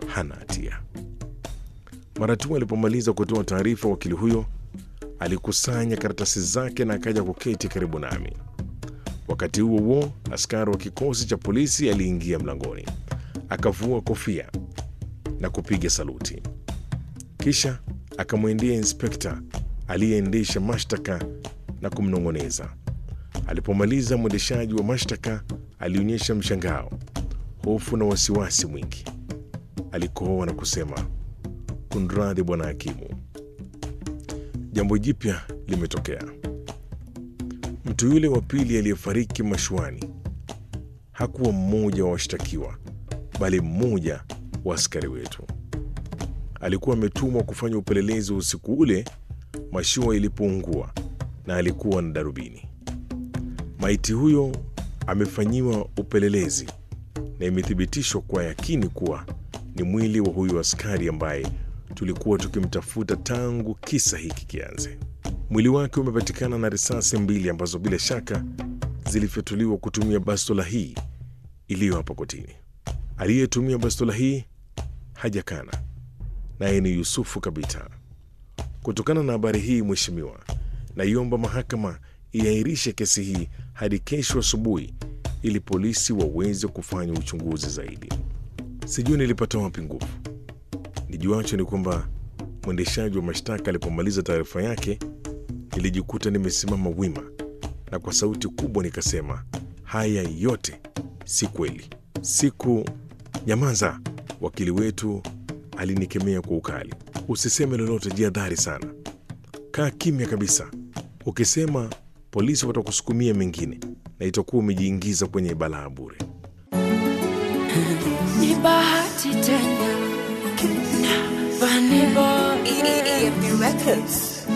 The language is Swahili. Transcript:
hana hatia. Mara tu alipomaliza kutoa taarifa, wakili huyo alikusanya karatasi zake na akaja kuketi karibu nami. Wakati huo huo, askari wa kikosi cha polisi aliingia mlangoni, akavua kofia na kupiga saluti, kisha akamwendea inspekta aliyeendesha mashtaka na kumnong'oneza. Alipomaliza, mwendeshaji wa mashtaka alionyesha mshangao, hofu na wasiwasi mwingi. Alikohoa na kusema, kunradhi bwana hakimu, jambo jipya limetokea. Mtu yule wa pili aliyefariki mashuani hakuwa mmoja wa washtakiwa, bali mmoja wa askari wetu. Alikuwa ametumwa kufanya upelelezi usiku ule mashua ilipoungua, na alikuwa na darubini. Maiti huyo amefanyiwa upelelezi na imethibitishwa kwa yakini kuwa ni mwili wa huyu askari ambaye tulikuwa tukimtafuta tangu kisa hiki kianze. Mwili wake umepatikana na risasi mbili ambazo bila shaka zilifyatuliwa kutumia bastola hii iliyo hapa kotini. Aliyetumia bastola hii hajakana, naye ni Yusufu Kabita. Kutokana na habari hii, Mheshimiwa, naiomba mahakama iairishe kesi hii hadi kesho asubuhi ili polisi waweze kufanya uchunguzi zaidi. Sijui nilipata wapi nguvu. Nijuacho ni kwamba mwendeshaji wa mashtaka alipomaliza taarifa yake, nilijikuta nimesimama wima na kwa sauti kubwa nikasema, haya yote si kweli. Siku nyamaza, wakili wetu alinikemea kwa ukali. Usiseme lolote, jihadhari sana, kaa kimya kabisa. Ukisema polisi watakusukumia mengine na itakuwa umejiingiza kwenye balaa bure. Ni bahati tena na Vanny Boy. EFB Records.